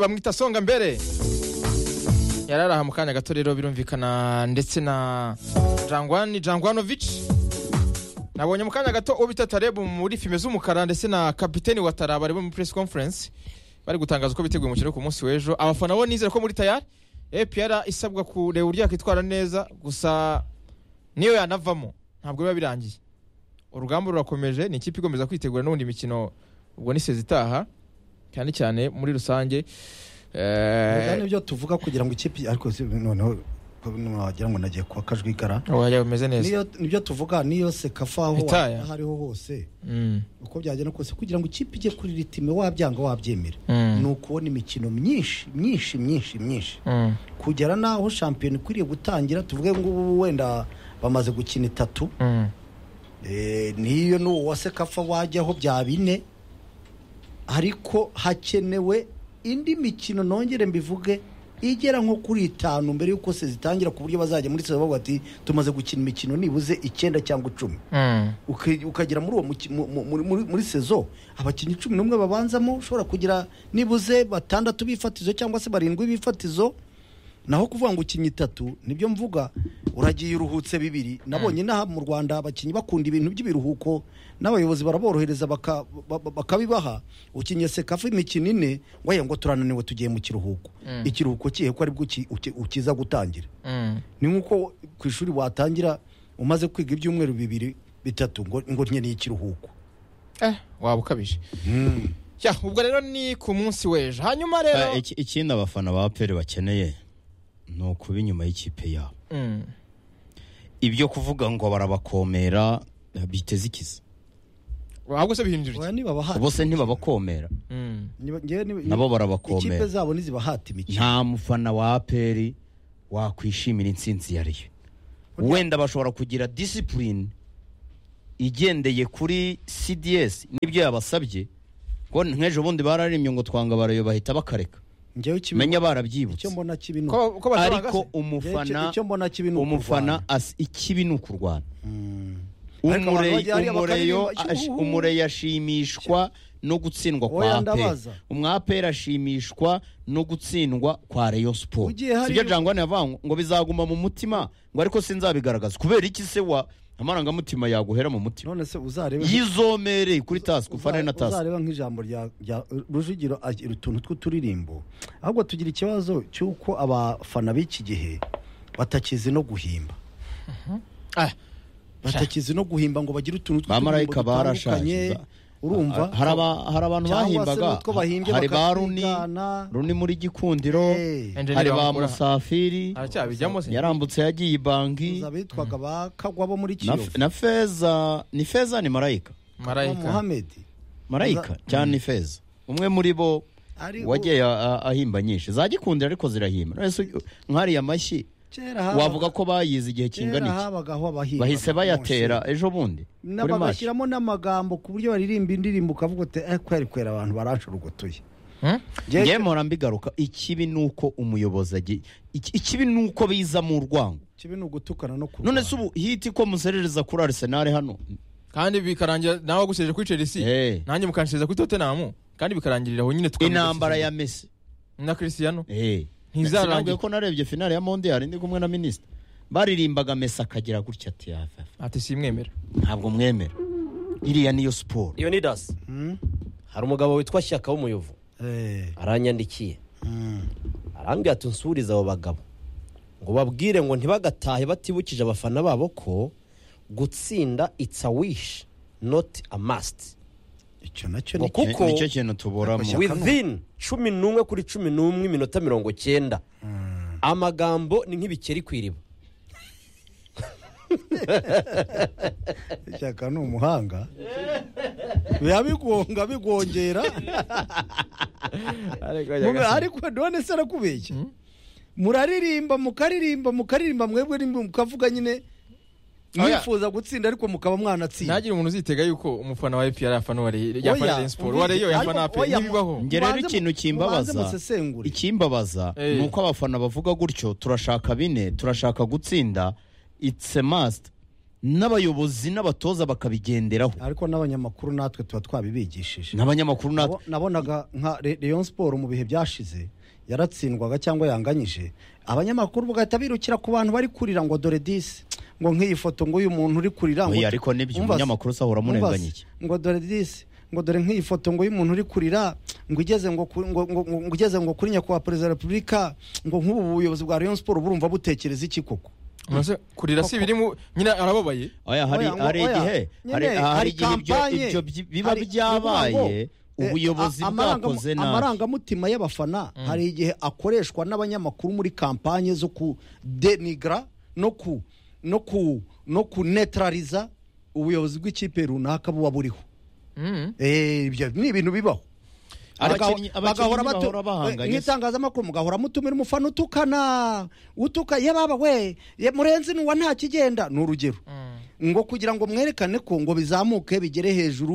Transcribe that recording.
bamwita songa mbere yari ari aha mu kanya gato rero birumvikana ndetse na jangwani jangwanovici nabonye mu kanya gato ubita tarebu muri fime z'umukara ndetse na kapiteni wa taraba bari muri press conference bari gutangaza uko biteguye umukino ku munsi w'ejo abafana bo nizere ko muri tayari epr isabwa kureba uburyo yakwitwara neza gusa niyo yanavamo ntabwo biba birangiye urugamba rurakomeje ni ikipe ikomeza kwitegura n'ubundi mikino ubwo ni sezi itaha cyane cyane muri rusange Bwa eh, nibyo tuvuga kugira ngo ikipe ariko si- noneho wagira ngo nagiye kwa kajwigara oya, bimeze neza Niyo- nibyo tuvuga niyo sekafa aho Itaye. aho ariho hose Mm, uko byagenda kose kugira ngo ikipe ijye kuri ritime wabyanga wabyemera Mm. ni ukubona imikino myinshi myinshi myinshi myinshi mm, kugera n'aho shampiyona ikwiriye gutangira tuvuge ngo ubu wenda bamaze gukina itatu mm. Eh, niyo n'uwo wa sekafa wajyaho bya bine ariko hakenewe indi mikino nongere mbivuge igera nko kuri itanu mbere y'uko se zitangira ku buryo bazajya muri seza bavuga ati tumaze gukina imikino nibuze icyenda cyangwa icumi Mm. Uke- ukagera muri uwo muki- mu- mu- muri- muri- muri sezo abakinnyi cumi n'umwe babanzamo ushobora kugira nibuze batandatu b'ifatizo cyangwa se barindwi b'ifatizo naho kuvuga ngo ukinye itatu nibyo mvuga uragiye uruhutse bibiri nabonye inaha mu rwanda abakinnyi bakunda ibintu by'ibiruhuko n'abayobozi baraborohereza baka- ba- ba- bakabibaha ukinye sekafa imikino ine ngo aya ngo turananiwe tugiye mu kiruhuko ikiruhuko kihe ko aribwo uki- uki- ukiza gutangira Mm. ni nk'uko ku ishuri watangira umaze kwiga ibyumweru bibiri bitatu ngo ngo nkeneye ikiruhuko Eh, waba ukabije ya ubwo rero ni ku munsi w'ejo hanyuma Eh, rero iki- ikindi abafana ba pere bakeneye ni ukuba inyuma y'ikipe yabo Mm, ibyo kuvuga ngo barabakomera eh, biteze ikiza ahubwo se bihindurira oya nibabahata bose ntibabakomera Mm, nabo ikipe barabakomera zabo ntizibahata imikino nta mufana wa aperi wakwishimira intsinzi yariyo wenda bashobora kugira disipurine igendeye kuri cds n'ibyo yabasabye ngo nk'ejo bundi bararemye ngo twanga barayo bahita bakareka njyewe kibi- menya icyo barabyibutse mbona kibi ni ko- ko batanga ariko se? umufana Icyo- icyo mbona kibi ni umufana ukurwana. as- ikibi ni ukurwana Ariko abantu Umure- bagiye hariya umureyo bakaririmba, ash- ikihuhuhu. umureyo ashimishwa no gutsindwa Oya, kwa aperi ndabaza. umwaperi ashimishwa no gutsindwa kwa reyo siporo Ugiye hariya- sibyo jangwane yavanga ngo bizaguma mu mutima ngo ariko sinzabigaragaza kubera iki se wa amarangamutima yaguhera mu mutima none se uzarebe yizomereye kuri tasi uza- kufana na tasi uzareba nk'ijambo rya rya rujugiro agira utuntu tw'uturirimbo ahubwo tugira ikibazo cy'uko abafana b'iki gihe batakizi no guhimba ah, batakizi no guhimba ngo bagire utuntu Bamarayika barashaje, ba- urumva hari aba- hari abantu Cyangwa se bahimbaga n'utwo bahimbye hari ba runi bakatwigana. runi muri gikundiro Eh. Engineer hari ba Bamukura. musafiri aracyababijyamo se yarambutse yagiye i banki za bitwaga ba kagwa bo muri na, kiyovu na feza ni feza ni marayika ba marayika muhamedi marayika cyane ni feza umwe muri bo Ari- wagiye a- a- ahimba nyinshi za gikundira ariko zirahimba None se nkariya mashyi kera wavuga ko bayize igihe kera kingana iki habagaho abahimba bahise bayatera ejo bundi kuri mashi bagashyiramo n'amagambo ku buryo baririmba indirimbo ukavuga uti eh kweri kwera abantu baranshurugutuye Mm? ngewe mpora mbigaruka ikibi ni uko umuyobozi agiye iki- ikibi ni uko biza mu rwango kibi ni ugutukana no kurwana none se ubu hiti ko muserereza kuri arisenali hano kandi bikarangira nawe wagusejeje kuri chelsea Eh. nanjye mukanshereza kuri tottenham kandi bikarangirira aho nyine tukamenya intambara ya Cristiano. mesi na cristiano Eh. Ntizarangira. Sinabwiye ko narebye finale ya mondiyari ndi kumwe na minisita baririmbaga mesi akagira gutya ati yafa ati simwemera ntabwo mwemera iriya niyo siporo iyo ni dasi hari umugabo witwa shyaka w'umuyovu Eh, aranyandikiye mm. arambwira ati nsubirize abo bagabo ngo babwire ngo ntibagatahe batibukije abafana babo ko gutsinda itsa wishi noti amasiti icyo nacyo ngo ni Ni- kuko nicyo kintu tuburamo Shyaka within cumi n'umwe kuri cumi n'umwe iminota mirongo cyenda amagambo ni nk'ibikeri ku iriba ishyaka ni umuhanga biba bigonga bigongera Muga- ariko none se arakubeshya muraririmba mukaririmba mukaririmba mwebwe ni- mukavuga nyine Oya. mwifuza gutsinda ariko mukaba mwanatsinda ntagira umuntu uzitega yuko umufana wa epr afana uwa Ray- Oya, yafana Rayon Sport, uwa umvise- reyo yafana ariko apr oya, ntibibaho mu- Njye rero mubanze mu- ikintu mubanze kimbabaza musesengure. ikimbabaza Eh. ni uko abafana bavuga gutyo turashaka bine turashaka gutsinda it's a must n'abayobozi n'abatoza bakabigenderaho ariko n'abanyamakuru natwe tuba twabibigishije n'abanyamakuru natwe Nabo- nabonaga nka Re- Rayon Sport mu bihe byashize yaratsindwaga cyangwa yanganyije abanyamakuru bagahita birukira ku bantu bari kurira ngo dore disi ngo nk'iyi foto ngo uyu muntu uri kurira ngo Oya, ariko nibyo, Umva se, umunyamakuru se ahora umva amurenganya se, iki? ngo dore disi ngo dore nk'iyi foto ngo uyu muntu uri kurira ngo igeze ngo ku- ngo- ngo- ngo- ngo igeze ngo kuri nyakubahwa perezida wa repubulika ngo nk'ubu buyobozi bwa Rayon Sport burumva butekereza iki koko Maze kurira si birimo nyine arababaye oya hari Oya, ngo- hari oya, igihe hari nyine, hari hari igihe ibyo kampanye, ibyo byi- biba hari- ni byabaye ukuvuga ngo, eh, ubuyobozi a- amaranga- bwakoze nabi amarangamutima y'abafana hari igihe akoreshwa n'abanyamakuru muri kampanye zo kudenigra no ku no ku no kunetraliza ubuyobozi bw'ikipe runaka buba buriho Mm. Eh, ibyo ni ibintu bibaho Bagaho- Abakinnyi- abakinnyi batu- bahora bahanganye. nk'itangazamakuru mugahora mutumira umufana utukana utuka ye baba we ye murenzi ni uwa nta kigenda ni urugero ngo kugira ngo mwerekane ko ngo bizamuke bigere hejuru